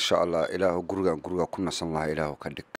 maasha allah ilaahu gurigan guriga ku nasan lahaa ilaahu ka dhig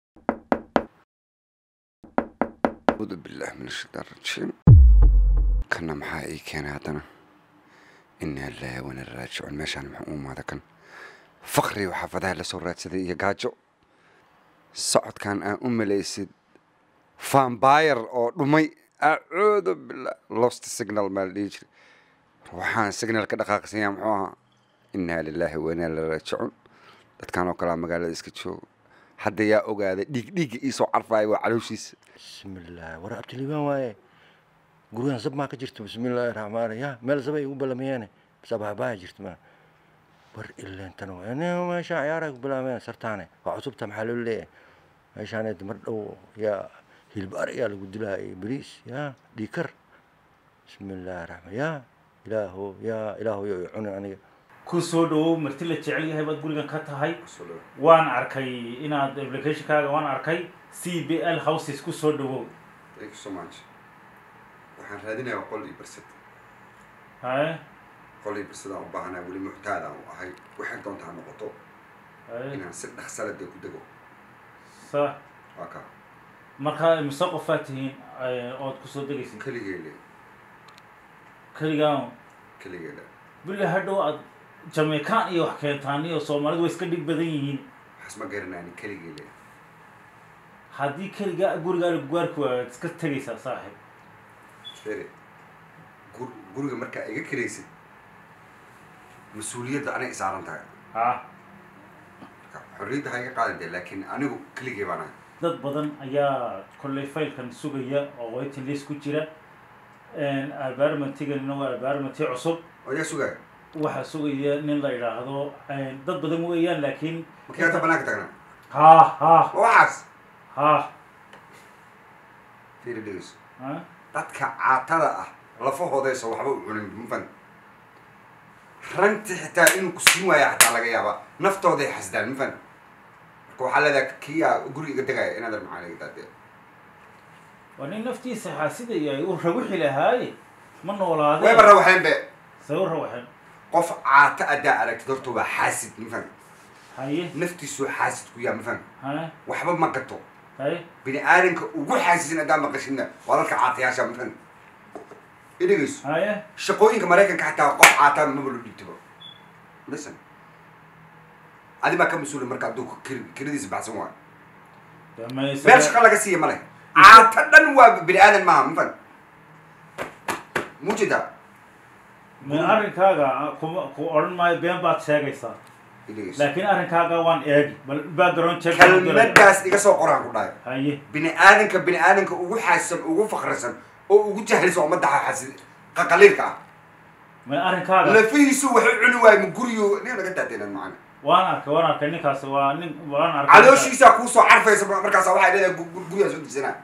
acuudu billahi min ashaitaan rajiim kana maxaa ii keenay haddana inaa lillahi wana raajicuun meeshaan muxuu u imaada kan faqri oo xaafadaha lasoo raadsaday iyo gaajo socodkan aan u malaysid fambayr oo dhumay acuudu billah lost signal maa la dhihi jiray waxaan signalka dhaqaaqsanya muxuu ahaa inaa lilaahi wainaa la raajicuun dadkan oo kalea magaalada iska jooga hadda yaa ogaaday dhiig dhiigga iisoo carfaayo waa calooshiisa bismillaah war abtiliibaan waaye gurigan zab maa ka jirto bismillaahi raxmaan raxiim ya meel zab ay ugu ballamayeene sabaabaya jirto ma war ileentana waa meesha ciyaaray ku bilaabeen sartaane waa cusubta maxaa loo leeyahay meeshaan mar dhow yaa hilbaar yaa lagu dilaa iyo bariis ya dhiikar bismillaahi raxmaan ya ilaahu ya ilaahu yo cuni aniga ku soo dhawow marti la jecel yahay baad gurigan ka tahay waan arkay inaad applicationkaaga waan arkay c b l houses ku soo dhawow thank you so much waxaan raadinayaa qol iyo barsad haye qol iyo barsadaan u baahanaa weli muxtaad aan u ahay waxay doonta ha noqoto haye inaan si dhaqsala dee ku dego sa waa kaa markaa mise qofaa tihiin eh, ood kusoo degaysid keligeele keligaan keligeele billa hadhow aad jamaican iyo wax keentaan iyo soomaalidu way iska dhig badan yihiin waxaas ma garanayni keligeele haddii keligaa gurigaa gugaarku waad iska tegaysaa saaxib fere gur guriga markaa iga kiraysid mas-uuliyadda anay isaaran tahay ha marka xorriyadda ha iga qaadan dee laakiin anigu keligee baan ahay dad badan ayaa kolley faylkan sugaya oo waiting list ku jira albarmatiganina waa albarmati cusub oo yaa sugaya waxaa sugaya nin la yidhaahdo dad badan weeyaan laakiin markii hadda banaanka tagnaa ha ha ma waxaas ha fiiri dhegeyso ha dadka caatada ah lafahoodaysa waxba u cunin mafan ranti xitaa inuu ku siin waaya xataa laga yaaba naftooday xasdaan mafan marka waxaa leedahay kiyaa guriga iga degaya inaad maxaa laga daadee waa nin naftiisa xaasidaya uu raguxi lahaaye ma noolaade wayba rawaxeen be say u rawaxeen qof caata adaa aragtid horta waa xaasid mafan haye naftiisuu xaasid ku yaa mafan haye waxba ma gato haye bini aadanka ugu xaasisin haddaa maqashidna waa dadka caatayaasha mafan idhegeyso haye shaqooyinka maraykanka xataa qof caataa maba loo dhiibtaba listen adi baa ka mas-uula marka hadduu kir- kiradiisa baxsan waayo dee meel mayse shaqa laga siiya male caata dhan waa bini aadan maaha mafan mujedaa ma arrinkaaga kuma ku odhan maayo been baad sheegaysaa idhegeyso laakiin arrinkaaga waan eegi bal background check baan u galay. kelmadaas iga soo qoraan ku dhahay haye bini aadanka bini aadanka ugu xaasisan ugu fakrisan oo ugu jahlisan ummadda xasid qaqaliilka ah ma arrinkaaga lafihiisu waxu cuni waayo ma guriyo nin laga daadeenan macana waan arkay waan arkay ninkaas waa nin waan arkay calooshiisaa kuusoo carfaysa markaas waxay leedahay gu- gu- gurigaa soo dejisanaa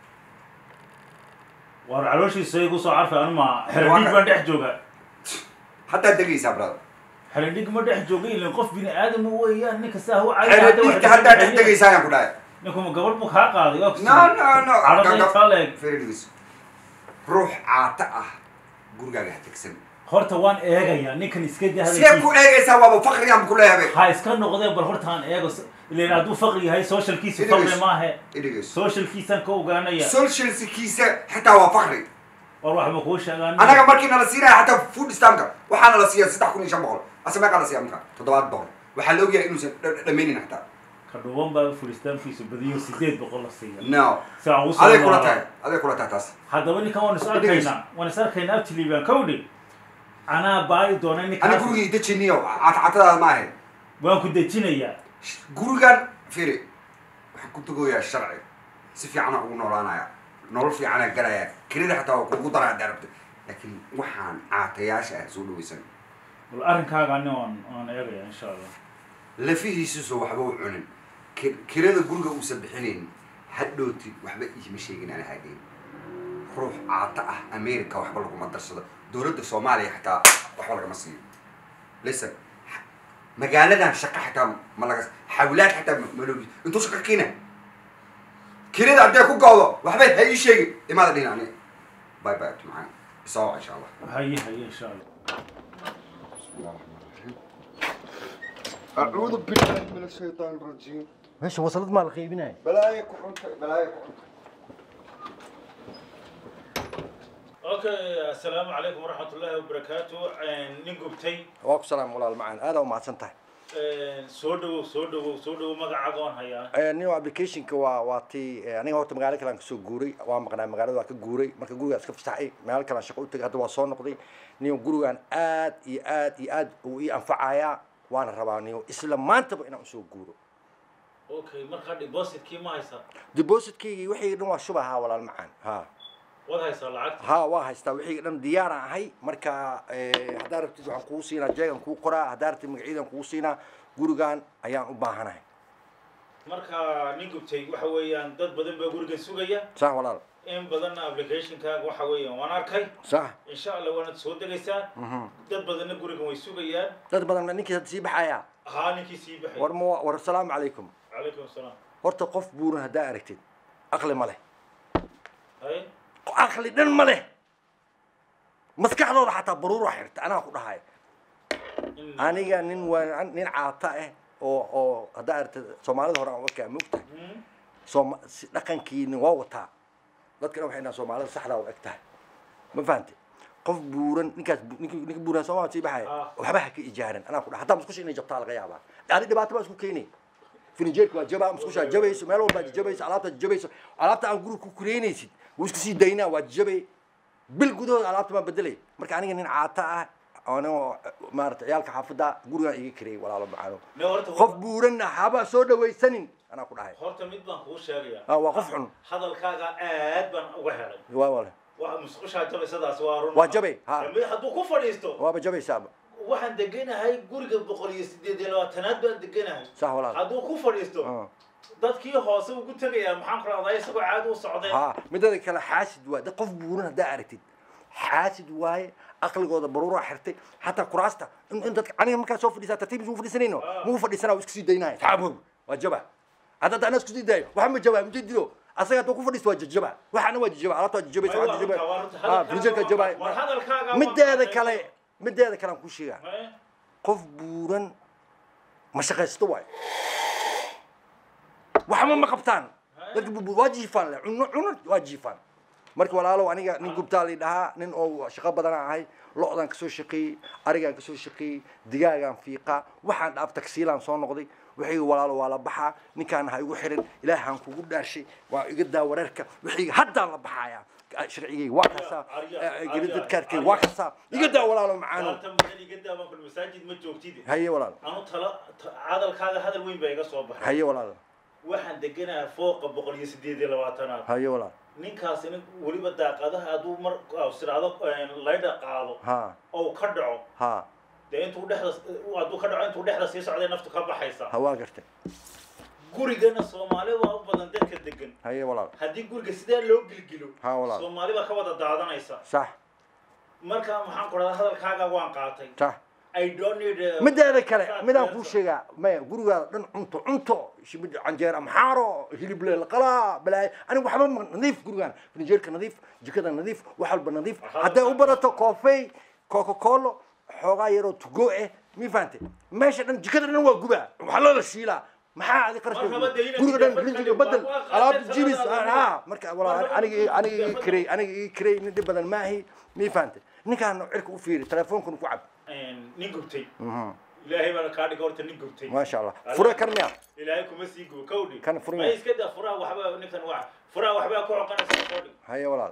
war calooshiisa igu soo carfay anuma xeradhig Waa ka- baan dhex jooga haddaad degaysaa brother xeradhig ma dhex jooga ilan qof bini aadam weeyaan ninka saa u xeradhiigta haddaad dhex degaysaa ayaan ku dhahay ninkuma gabadh buu kaa qaaday waa no no no Caladay Gagab- taleeg. Feridiis. ruux caata ah gurigaaga ha tegsan horta waan eegayaa ninkan iska daa sidee ku eegaysaa waaba fakrigaan ku leeyahay ha iska noqdee bal horta aan eego ilan hadduu faqri yahay socialkiisu Idris. faqri maahe idhegeyso socialkiisaan ka ogaanaya socialskiisa xitaa waa fakri war waxba kuu sheegaan anaga markii nala siinaya xataa food stamka waxaa nala siiya saddex kun iyo shan boqol ase meeqaa la siiya marka toddobaad boqol waxaa la ogyahay inuusan dha- dhammaynin xataa ka dhuban baa furistaankiisu badiyo sideed boqol la siiya no si aan ugu aday kula soo tahay aday kula tahay taas haddaba ninkan waan is Idris. arkaynaa waan is arkaynaa abtiliibaan kawdhi anaa baari doona ani ninkaas gurigii dejiniyo catcatadaada ma ahayn waan ku dejinayaa gurigan firi waxaan ku tegoyaa sharci si fiicana ugu noolaanaya nolol fiicana galaya kelida xataa waa kugu dara haddaa rabta laakiin waxaan caatayaasha ah soo dhawaysan bal arrinkaaga ani waan waan eegaya insha allah lafihiisuso waxba u cunin Ki- kirada guriga uusan bixinayn hadhooti waxba iima sheegin ana hageyn ruux caata ah america waxba laguma darsado dowladda soomaaliya xataa waxba lagama siiyo listen magaaladan shaqa xataa ma laga xawlaad xataa ma- ma loogi intuu shaqa kiina kirada haddee ku gawdo waxbay ha ii sheegi imaada dhihin ani bye bye macaan isoo insha allah haye haye insha allah بسم الله الرحمن الرحيم أعوذ بالله من الشيطان الرجيم meesha wasalad maa la qaybinaya بلايا كحنت بلايا كحنت okay assalaamu calaykum waraxmatullaahi wabarakaatu nin gubtay waa ku salaam walaal macaan aad aa umahadsan tahay soo dhawow soo dhawow soo dhawow magacaaga waan hayaa nin applicationka waa waa tii aniga horta magaalo kale aan kasoo guuray waa maqnaa magaalada waa ka guuray marka gurigaan iska fasaxay magaalo kale aan shaqo u tagay hadda waa soo noqday nin gurigaan aad iyo aad iyo aad uu ii anfacayaa waana rabaa nin isla maantaba inaan usoo guuro okay markaa depositkii ma haysaa depositkaygii wixii dhan waa shubahaa walaal macaan ha waad haysaa lacagta ha waa haystaa wixii dhan diyaaraan ahay marka eh, haddaa rabtid waxaan kuu siinaa jeegan kuu qoraa haddaa rabtid magaciidan kuu siinaa gurigaan ayaan u baahanahay marka nin gubtay waxa weeyaan dad badan baa gurigan sugaya sax walaal in badanna applicationkaaga waxa weeyaan waan arkay sax insha allah waanad soo degaysaa mhm. dad badanna gurigan way sugayaan dad badan ninkii hadda sii baxaya haa ninkii sii baxay war ma war asalaamu calaykum calaykum asalaam horta qof buuran haddaa aragtid aqli ma leh hay aqli dhan ma leh maskaxdooda xataa baruura xirta anaa ku dhahaya in aniga nin waa nin caata ah oo oo haddaa aragtid soomaalida hore aan wakaa mogtahay Hmm? sooma si dhaqankiina waa wataa dadkana waxay dhahaan soomaalida saxdaa u eg tahay ma fahante qof buuran ninkaas bu- ninki ninka buuran soomaalida sii baxaya Ah. waxba ha ka ijaaran anaa ku dhaha hataa musqusha inay jabtaa laga yaabaa adi dhibaato baa isku keenay finijeerka waa jabaa musqushaa jabayso meel walbaa jabayso alaabtaa jabayso alaabta aan guriga ku kureynaysid wuu isku sii daynaa waa jabay bil gudahooda alaabta baan bedelay marka aniga nin caata ah anoo maarata ciyaalka xaafada gurigaan iga kareeyay walaalo macaano ne horta qof buuranna haba soo dhawaysanin anaa ku dhahay horta mid baan kuu sheegaya Ah, waa qof xun hadalkaaga aad baan uga helay waa wale waa musqushaa jabaysadaas waa run Waa jabay, ha. Mid hadduu ku fadhiisto waaba jabaysaaba waxaan deganahay guriga boqol iyo sideed iyo labaatanaad baan deganahay sax walaal hadduu ku fadhiisto Ah. dadkii hoose ugu tegayaa maxaan ku rahdaa isagoo caadi u socday ha midada kale xaasid waaye dad qof buuran haddaa aragtid xaasid waaye aqligooda baruuraa xirtay xataa kuraasta in in dadka aniga markaa soo fadhiisaa tartiib isuu fadhiisanayno Ah. muu fadhiisanaa waa isku sii daynaya tacabow waa jaba hadda hadda anaa isku sii daayo waxa ma jabaa mujadido asaga hadduu ku fadhiisto waa jajaba waxaana waa jajaba alaabta waa jajabaysa waa jajaba ha frinjerka war jabaa hadalkaaga waa mideeda qaatay. kale mideeda kale aan ku sheegaa Eh? qof buuran ma shaqaysto waayo waxba ma qabtaan dadka bu- bu- waa jiifaan le cuno cuno waa jiifaan marka walaalow aniga nin gubtaa la dhahaa nin oo shaqo badanaa ahay lo-daan kasoo shaqeeyey arigaan kasoo shaqeeyey digaagaan fiiqaa waxaan dhaaf tagsiilaan soo noqday wixii walaalo waa la baxaa ninkaan ha igu xirin ilaahaan kugu dhaashay waa iga daa wareerka wixii haddaan la baxayaa sharcigayga waa kasaa geridadkaarkay waa kasaa iga daa walaalo macaano maanta madan iga daaban kul masaajid ma joogtid haye walaal anu tala ta- hadalkaaga hadal weyn baa iga soo baxay haye walaal waxaan deganahay fooqa boqol iyo sideed iyo labaatanaad haye walaal ninkaasina weliba daaqadaha hadduu mar siraado laydha qaado ha oo ka dhaco ha dee intuu dhexda hadduu ka dhaco intuu dhexda sii socday naftu ka baxaysa ha waa gartay gurigana soomaali waa u badan dadka degan haye walaal haddii guriga sidaa loo gilgilo Ha, walaal. soomaali baa ka wada daadanaysa sax marka maxaan ku dhahdaa hadalkaaga waan qaatay sax i don't need a- mideeda kale Saas midaan beerta. kuu sheegaa maya gurigaada dhan cunto cunto shimid canjeer amxaaro hilible laqalaa balaayo aniga waxba ma nadiif gurigaan finijeerka nadiif jikada nadiif wax walba nadiif Waxaa hadday la- u badato koofey coca colo xoogaa yaroo tugo eh mi fahante meesha dhan jikada dhan waa gubaa waxaa loola shiilaa maxaa adi qarashka Marhaba dee inaad guriga dhan tijaabad rinjiga ka bedel dhig, waa- waa alaabta qaatay jibis sanadaada ha marka walaa Marhaba aniga dee aniga ii tijaabad. kirey aniga ii kirey nin dhib badan maahi mi fahante ninkaan cirka u fiiri telefonkuna ku cab nin gubtay Mhm. ilaahay baana kaa dhiga horta nin gubtay maasha allah fure kan miya ilaahay kuma sii gubo kawdhi Kan furin ma yahay. iska daa furaha waxba ninkan waa furaha waxbaa ku xoqanaysa kawdhi haye walaal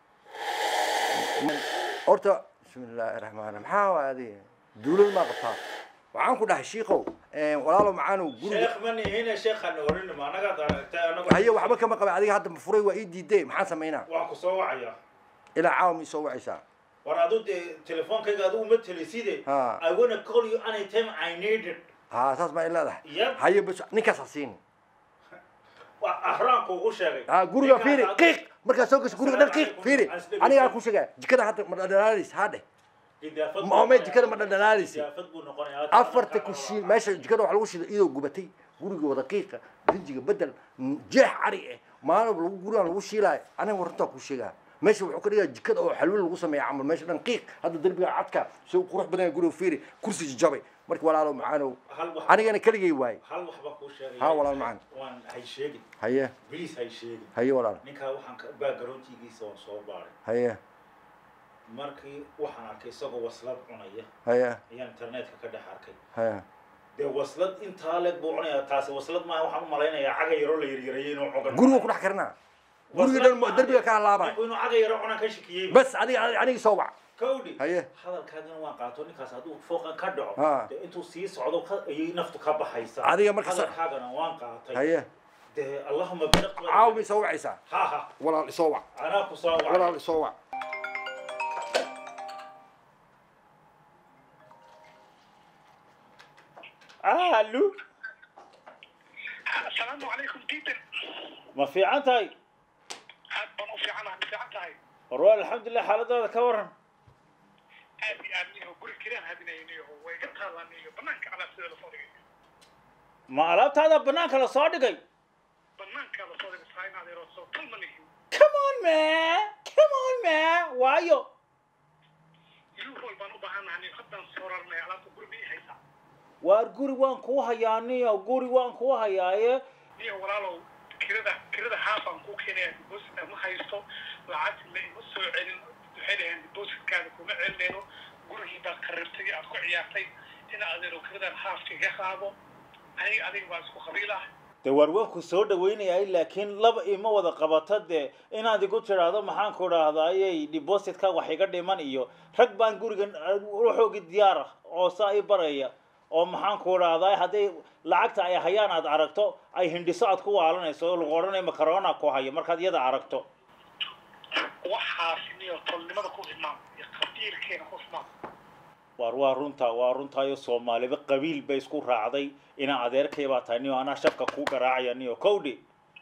horta bismi illaahi raxmaan raxiim maxaa waa adi duulad maa qabtaa waxaan ku dhahay shiikow walaalo macaanow guriga sheekh ma nihine sheekhan orin ma anaga aragtay anagu haye waxba kama qaba adiga hadda furay waa ii diiday maxaan samaynaa waan ku soo wacaya ilaa caawa ma isoo wacaysaa war adu dee telefoonkayga adigu ma teliside Ha. i wanna call you anytime i need it haa saas maa i leedahay Yep. haye bas ninkaas ha siin waa ahraanku ugu sheegay haa guriga Ninkaas fiiri adigu- qiiq markaa soo gasho guriga dhan qiiq fiiri anigaa ku sheegaya jikada hadda ma dhadhalaalis haa dheh Gidaafad ma ome buu jikada ma noqonayaa. dhadhalaalisi Gidaafad buu noqonayaa. afarta kushiin meesha jikada waxa lagu shiday iyadoo gubatay guriga wada qiiqa rinjiga bedel jeex cari eh maalin lagu gurigaan lagu shiilaayo aniga warantaa ku sheegaa meesha wuxuu ka dhigaa jikada oo xalwo lagu sameeya camal meesha dhan qiiq hadda derbiga cadka si uu qurux badan yahay guriga fiiri kursi jabay marka walaalo macaanow hal wax anigana keligay waaye hal wax baan kuu sheegay Ha, walaal macaan. waan hay sheegin haye please hay sheegin haye walaal ninkaa waxaan ka backgroundkiisa waan soo baaray haye markii waxaan arkay isagoo waslad cunaya haye ayaan internetka ka dhex arkay haye dee waslad intaa leeg buu cunayaa taasi waslad maaha waxaan u malaynayaa caga yaroo la yaryareeyay inuu cugan guriga ku dhex karnaa guriga dhan derbiga ka halaabay ninku inuu caga yaro cunaan ka shikiyey bas adiga anigi soo wac kawdhi haye hadalkaagana waan qaato ninkaas hadduu fooqan ka dhaco Ha. dee intuu sii socdo ka- ayay naftu ka baxaysaa Adiga marka sa- hadalkaagana waan qaatay haye dee allahuma bariq caaw ma isoo wacaysaa ha ha walaal isoo wac anaa ku soo wacay walaal isoo wac aalu asalaamu calaykum diidan ma fiican tahay aad baan u fiicanaha ma fiican tahay war waa alxamdulilah xaaladaada ka waran aad iyo aad niyo guri kiraan hadinaynayo way iga taalaanayo banaanka alaabsida lasoo dhigay ma alaabtaada banaanka la soo dhigay banaanka lasoo dhigay saa inaad yaroo soo talma nihin come on man come on man waayo yuurol baan u baahanahay niyo haddaan soo rarnay alaabta guri ma ii haysaa waar guri waan kuu hayaa niyo guri waan kuu hayaaye niyo walaalow kirada kirada haafaan kuu keenaya depositka ma haysto lacagti la ima soo celin waxay dhaheen depositkaada kuma celinayno gurigii baad qarribtay aad ku ciyaartay ina adeero kiradan haafka iga qaado aniga adiga baa isku qabiil ah dee waar waan ku soo dhaweynayay laakiin laba ima wada qabato dee inaad igu tidhaahdo maxaan ku idhaahdayay depositka wax iga dhiman iyo rag baan gurigan waxoogi diyaar ah oo saa i baraya oo maxaan ku idhaahday hadday lacagta ay hayaan aad aragto ay hindhiso aad ku waalanayso oo lagu odhanaya makarona ku hayo markaad iyada aragto waxaasi niyo tolnimada ku imaan iyo qabiilkeena ku imaan waar waa runtaa waa runtaayo soomaaliba qabiil bay isku raacday inaa adeerkay baa tahay niyo anaa shafka kuu garaacaya niyo kowdhi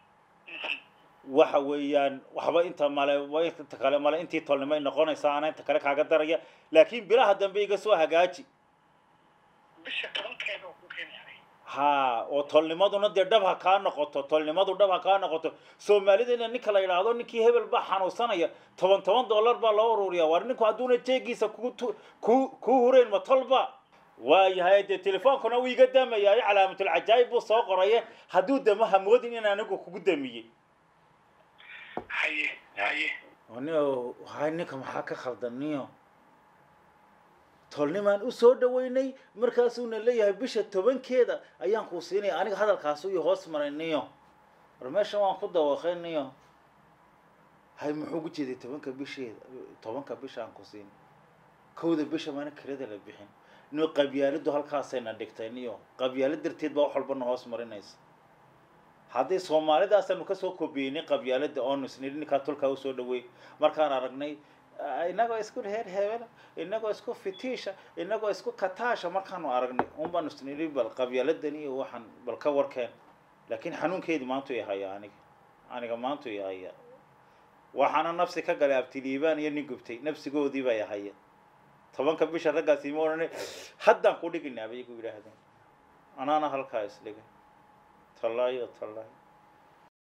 waxa weeyaan waxba inta male wa inta kale male intii tolnimay noqonaysaa ana inta kale kaaga daraya laakiin bilaha dambe iga soo hagaaji bisha tobankeeda oo ku keenahay ha oo tolnimaduna dee dhab ha kaa noqoto tolnimadu dhab ha kaa noqoto soomaalidana ninka la yidhaahdo ninkii hebel baa xanuunsanaya toban toban dollar baa loo ururiya waar ninku hadduuna jeegiisa ku tu- ku ku hurayn ma tolba waayahay dee telefoonkuna wuu iga damayaayo calaamatul cajaayib buu soo qoraye hadduu damo hamoodin in anigu kugu damiyey haye haye niyo hay ninka maxaa ka khaldan niyo tolnimaan u soo dhaweynay markaasuuna leeyahay bisha tobankeeda ayaan kuu siinaya aniga hadalkaasu iyo hoos maray niyo war meeshan waan ku dawaqay niyo hay muxuu ku jeeday tobanka bisheeda tobanka bisha aan ku siin kowda bisha maana kirada la bixin niyo qabyaaladu halkaasayna dhigtay niyo qabyaalo darteed baa wax walbana hoos marinaysa haddii soomaalidaasanu kasoo kobiyeynay qabyaalada oonu isnidhi ninkaa tolkaa usoo dhaweey markaan aragnay ah, inagoo isku reer hebela inagoo isku fitiisha inagoo isku kataasha markaanu aragnay un baanu isnidhi bal qabyaaladan iyo waxaan bal ka warkeen laakiin xanuunkeedi maantu i hayaa aniga aniga maantu i hayaa waxaana nafsi ka galay abtiliibaan iyo nin gubtay nafsigoodii bay haya tobanka bisha raggaasi ma odhanay haddaan ku dhiginaa bay igu yidhaahdeen anaana halkaa isdhigay tallaayo tallaayo